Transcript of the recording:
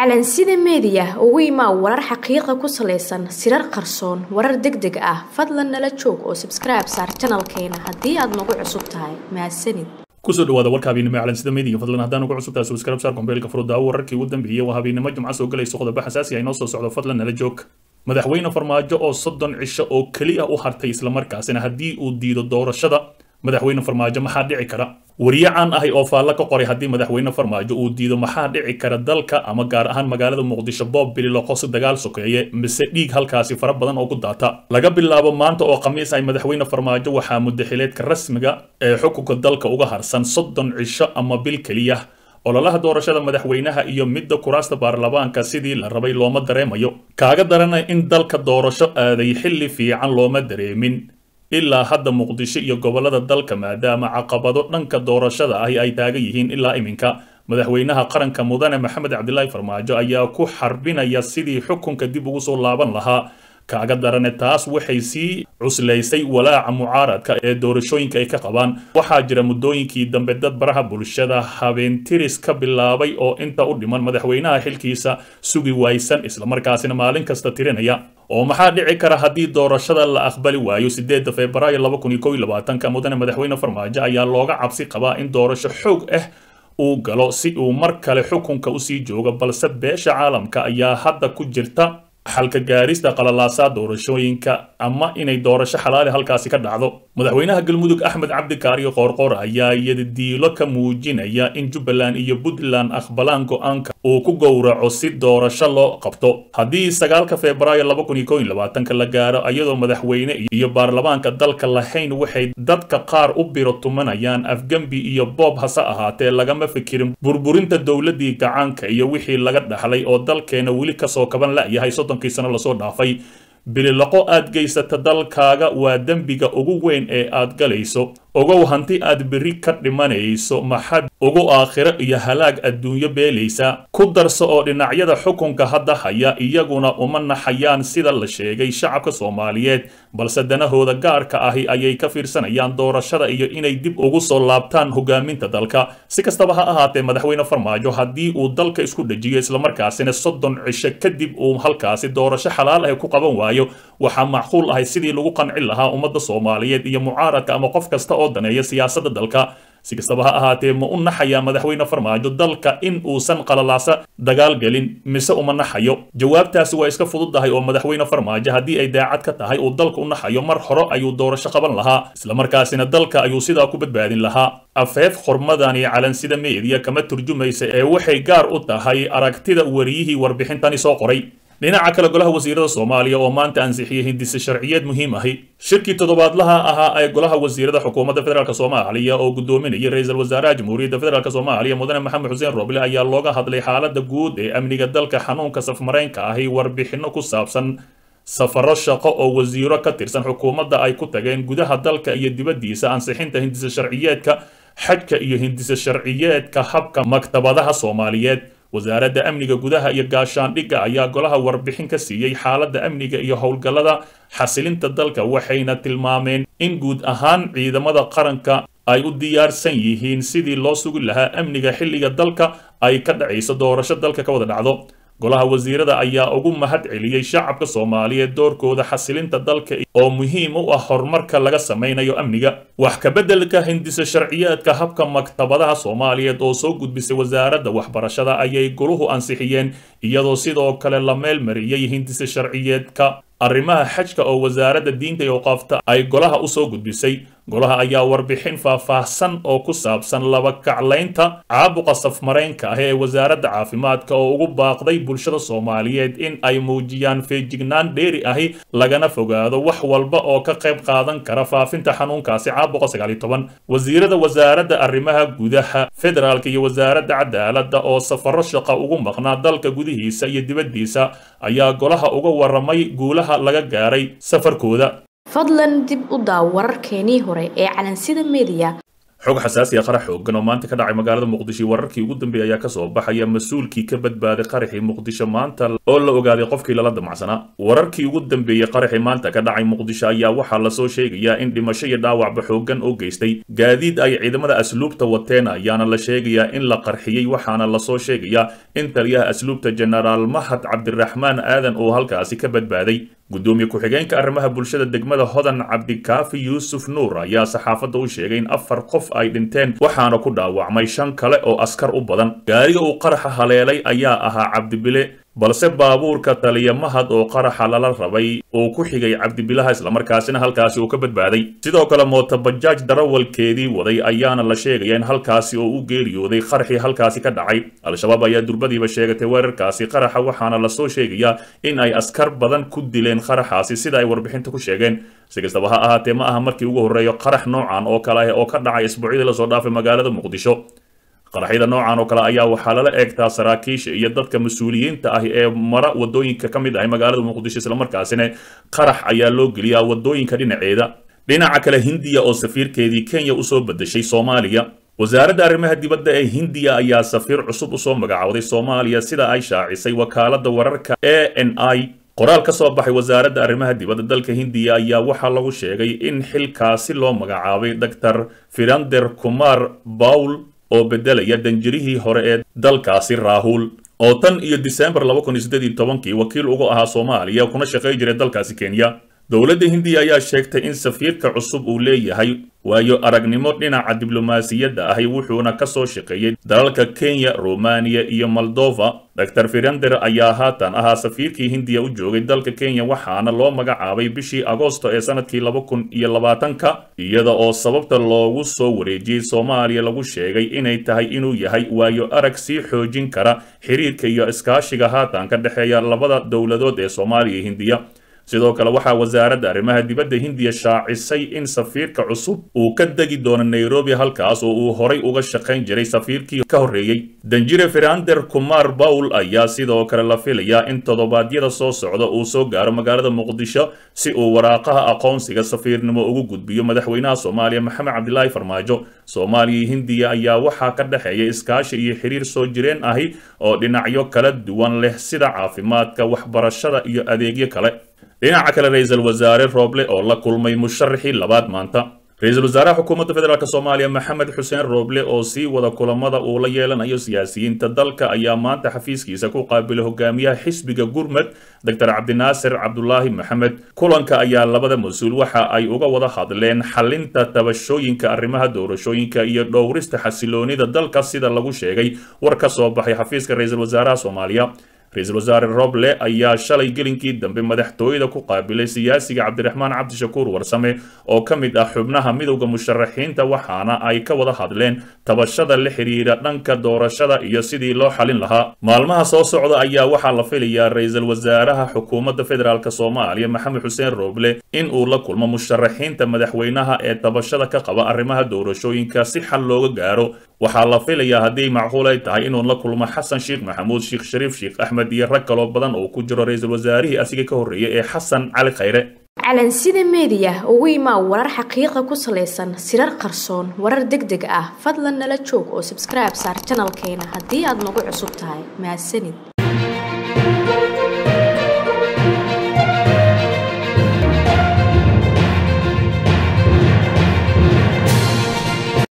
calansida meediya ugu imaa warar xaqiiqa ku salaysan sirar qarsoon warar deg deg ah fadlan nala joog oo sabskribe saar janalkeena haddii aad nagu cusub tahay mahadsanid kusoo dhawaada warka habeennimo calansida meediga fadlan haddaan ugu cusub tahay subscribe saar kombeelka furudaawo wararkii ugu dambeeyey waa habeennimo jumca soo galayso qodobo xasaasi ah inoo soo socdo fadlan nala joog madaxweyne farmaajo oo soddon cisho oo keli ah u hartay islamarkaasina haddii uu diido doorashada madaxweyne farmaajo maxaa dhici kara wariye caan ahi oo faallo ka qoray haddii madaxweyne farmaajo uu diido maxaa dhici kara dalka ama gaar ahaan magaalada muqdisho boob bililoqo si dagaal sokeeye mise dhiig halkaasi fara badan oo ku daata laga bilaabo maanta oo khamiis ay madaxweyne farmaajo waxaa muddaxileedka rasmiga ee xukunka dalka uga harsan soddon cisho ama bil keliya ololaha doorashada madaxweynaha iyo midda kuraasta baarlamaanka sidii la rabay looma dareemayo kaaga darana in dalka doorasho aaday xilli fiican looma dareemin ilaa hadda muqdisho iyo gobollada dalka maadaama caqabado dhanka doorashada ahi ay taagan yihiin ilaa iminka madaxweynaha qaranka mudane maxamed cabdilaahi farmaajo ayaa ku xarbinaya sidii xukunka dib ugu soo laaban lahaa kaaga darane taas waxay sii cuslaysay walaaca mucaaradka ee doorashooyinka ay ka qabaan waxaa jira muddooyinkii dambe dad baraha bulshada habeentiris ka bilaabay oo inta u dhiman madaxweynaha xilkiisa sugi waysan islamarkaasina maalin kasta tirinaya oo maxaa dhici kara haddii doorashada la aqbali waayo sideedda febraayo laba kun iyo kow iyo labaatanka mudane madaxweyne farmaajo ayaa looga cabsi qabaa in doorasho xoog ah uu galo si uu mar kale xukunka usii joogo balse beesha caalamka ayaa hadda ku jirta xalka gaarista qalalaasaa doorashooyinka ama inay doorasho xalaali halkaasi ka dhacdo madaxweynaha galmudug axmed cabdi kaariyo qoorqoor ayaa yadidiilo ka muujinaya in jubbaland iyo puntland aqbalaan go-aanka uu ku gowraco si doorasho loo qabto haddii sagaalka febraayo laba kun iyo kow iyo labaatanka la gaaro iyadoo madaxweyne iyo baarlamaanka dalka lahayn waxay dadka qaar u biro tumanayaan afgembi iyo boob hase ahaatee lagama fikirin burburinta dowladii gacaanka iyo wixii laga dhaxlay oo dalkeena weli kasoo kaban la'yahay soddonkii sano lasoo dhaafay bililaqo aad geysata dalkaaga waa dembiga ugu weyn ee aad galayso ogow hanti aad berri ka dhimanayso maxad ugu aakhiro iyo halaag adduunyo beelaysa ku darso oo dhinacyada xukunka hadda haya iyaguna uma naxayaan sida la sheegay shacabka soomaaliyeed balse danahooda gaarka ahi ayay ka fiirsanayaan doorashada iyo inay dib ugu soo laabtaan hogaaminta dalka si kastaba ha ahaatee madaxweyne farmaajo haddii uu dalka isku dhejiyo islamarkaasina soddon cisho kadib uu halkaasi doorasho xalaal ah ku qaban waayo waxaa macquul ahay sidii lagu qancin lahaa ummadda soomaaliyeed iyo mucaaradka ama qof kasta oo daneeya siyaasadda dalka si kastaba ha ahaatee ma u naxayaa madaxweyne farmaajo dalka in uusan qalalaasa dagaal gelin mise uma naxayo jawaabtaasi waa iska fududahay oo madaxweyne farmaajo haddii ay daacad ka tahay uu dalka u naxayo mar hore ayuu doorasho qaban lahaa islamarkaasina dalka ayuu sidaa ku badbaadin lahaa afeef xurmadani calansida meediya kama turjumaysa ee waxay gaar u tahay aragtida wariyihii warbixintani soo qoray dhinaca kale golaha wasiirada soomaaliya oo maanta ansixiyey hindise sharciyeed muhiim ahi shirkii toddobaadlaha ahaa ee golaha wasiirada xukuumadda federaalk soomaaliya oo gudoominayay ra-iisul wasaaraha jamhuuriyadda federaalk soomaaliya mudane maxamed xuseen roble ayaa looga hadlay xaalada guud ee amniga dalka xanuunka safmareynka ahi warbixino ku saabsan safaro shaqo oo wasiiro ka tirsan xukuumadda ay ku tageen gudaha dalka iyo dibaddiisa ansixinta hindise sharciyeedka xajka iyo hindise sharciyeedka habka maktabadaha soomaaliyeed wasaaradda amniga gudaha iyo gaashaandhigga ayaa golaha warbixin ka siiyey xaaladda amniga iyo howlgallada xasilinta dalka waxayna tilmaameen in guud ahaan ciidamada qaranka ay u diyaarsan yihiin sidii loo sugi lahaa amniga xilliga dalka ay ka dhacayso doorasho dalka ka wada dhacdo golaha wasiirada ayaa ugu mahad celiyey shacabka soomaaliyeed doorkooda xasilinta dalka oo muhiim u ah horumarka laga samaynayo amniga wax kabeddelka hindise sharciyeedka habka maktabadaha soomaaliyeed oo soo gudbisay wasaaradda waxbarashada ayay goluhu ansixiyeen iyadoo sidoo kale la meel mariyey hindise sharciyeedka arrimaha xajka oo wasaaradda diinta iyo qaafta ay golaha usoo gudbisay golaha ayaa warbixin faahfaahsan oo ku saabsan laba kaclaynta caabuqa safmareynka ah ee wasaaradda caafimaadka oo ugu baaqday bulshada soomaaliyeed in ay muujiyaan feejignaan dheeri ahi lagana fogaado wax walba oo ka qayb qaadan kara faafinta xanuunkaasi caabuqa sagaal iyo toban wasiirada wasaaradda arrimaha gudaha federaalka iyo wasaaradda cadaaladda oo safaro shaqa ugu maqnaa dalka gudihiisa iyo dibaddiisa ayaa golaha uga waramay guulaha laga gaaray safarkooda fadlan dib u daaw wararkeenii hore ee calansida meediya xog xasaasi ah qarax xoogan oo maanta ka dhacay magaalada muqdisho wararkii ugu dambeeyay ayaa kasoo baxaya mas-uulkii ka badbaaday qaraxii muqdisho maanta oo la ogaaday qofkii lala damacsanaa wararkii ugu dambeeyey qaraxii maanta ka dhacay muqdisho ayaa waxaa lasoo sheegayaa in dhimasho iyo dhaawacba xoogan oo geystay gaadiid ay ciidamada asluubta wateen ayaana la sheegayaa in la qarxiyey waxaana lasoo sheegayaa in taliyaha asluubta jenaraal mahad cabdiraxmaan aadan oo halkaasi ka badbaaday gudoomiye ku-xigeenka arrimaha bulshada degmada hodan cabdikaafi yuusuf nuur ayaa saxaafadda u sheegay in afar qof ay dhinteen waxaana ku dhaawacmay shan kale oo askar u badan gaariga uu qaraxa haleelay ayaa ahaa cabdibile balse baabuurka taliya mahad oo qaraxa lala rabay uu ku xigay cabdibilaha islamarkaasina halkaasi uu ka badbaaday sidoo kale mootobajaaj darawalkeedii waday ayaana la sheegaya in halkaasi oo u geeriyooday qaraxii halkaasi ka dhacay al-shabaab ayaa durbadiiba sheegatay weerarkaasi qaraxa waxaana lasoo sheegayaa in ay askar badan ku dileen qaraxaasi sida ay warbixinta ku sheegeen si kastaba ha ahaatee ma aha markii ugu horreeyo qarax noocan oo kale ah oo ka dhacay isbuucyadii lasoo dhaafay magaalada muqdisho qaraxyada noocan oo kale ayaa waxaa lala eegtaa saraakiisha iyo dadka mas-uuliyiinta ah ee mara wadooyinka ka mid ahay magaalada muqdisho islamarkaasina qarax ayaa loo geliyaa wadooyinka dhinaceeda dhinaca kale hindiya oo safiirkeedii kenya usoo bedeshay soomaaliya wasaaradda arrimaha dibadda ee hindiya ayaa safiir cusub usoo magacowday soomaaliya sida ay shaacisay wakaaladda wararka a n i qoraal ka soo baxay wasaaradda arrimaha dibadda dalka hindiya ayaa waxaa lagu sheegay in xilkaasi loo magacaabay dor firander kumar bawl oo bedelaya danjirihii hore ee dalkaasi raahul oo tan iyo disembar kii wakiil uga ahaa soomaaliya kuna shaqay jiray dalkaasi kenya dowladda hindiya ayaa sheegtay in safiirka cusub uu leeyahay waayo aragnimo dhinaca diblomaasiyadda ahi wuxuuna ka soo shaqeeyey dalalka kenya romaniya iyo moldova dor firander ayaa haatan ahaa safiirkii hindiya u joogay dalka kenya waxaana loo magacaabay bishii agoosto ee sanadkii ka iyada oo sababta loogu soo wareejiyey soomaaliya lagu sheegay inay tahay inuu yahay waayo arag sii xoojin kara xiriirka iyo iskaashiga haatan ka dhexeeya labada dowladood ee soomaaliya iyo hindiya sidoo kale waxaa wasaaradda arrimaha dibadda hindiya shaacisay in safiirka cusub uu ka degi doono nairobi halkaas oo uu horay uga shaqayn jiray safiirkii ka horreeyey danjire firander kumar bawl ayaa sidoo kale la filayaa in toddobaadyada soo socda uu soo gaaro magaalada muqdisho si uu waraaqaha aqoonsiga safiirnimo ugu gudbiyo madaxweynaha soomaaliya maxamed cabdilaahi farmaajo soomaaliya iyo hindiya ayaa waxaa ka dhexeeya iskaashi iyo xiriir soo jireen ahi oo dhinacyo kala duwan leh sida caafimaadka waxbarashada iyo adeegyo kale dhinaca kale ra-iisul wasaare rooble oo la kulmay musharaxii labaad maanta ra-iisul wasaaraha xukuumadda federaalk soomaaliya maxamed xuseen rooble oo sii wada kulamada uu la yeelanayo siyaasiyiinta dalka ayaa maanta xafiiskiisa ku qaabilay hogaamiyaha xisbiga gurmud doctor cabdinaasir cabdulaahi maxamed kulanka ayaa labada mas-uul waxa ay uga wada hadleen xalinta tabashooyinka arrimaha doorashooyinka iyo dhowrista xasiloonida dalka sida lagu sheegay war ka soo baxay xafiiska ra-iisul wasaaraha soomaaliya ra-iisul wasaare roble ayaa shalay gelinkii dambe madaxtooyada ku qaabilay siyaasiga cabdiraxmaan cabdishakuur warsame oo ka mid ah xubnaha midowda musharaxiinta waxaana ay ka wada hadleen tabashada la xiriira dhanka doorashada iyo sidii loo xalin lahaa maalmaha soo socda ayaa waxaa la filayaa ra-iisul wasaaraha xukuumadda federaalk soomaaliya maxamed xuseen roble in uu la kulmo musharaxiinta madaxweynaha ee tabashada ka qaba arrimaha doorashooyinka si xal looga gaaro waxaa la filayaa haddii macquul ay tahay inuu la kulmo xasan sheekh maxamuud sheekh shariif sheekh axmed iyo rag kaloo badan oo ku jiro ra-iisul wasaarihii asiga ka horreeyay ee xasan cali khayre calansida meediya ugu imaa warar xaqiiqa ku salaysan sirar qarsoon warar deg deg ah fadlan nala joog oo sabskribe saar janalkeena haddii aad nagu cusub tahay mahadsanid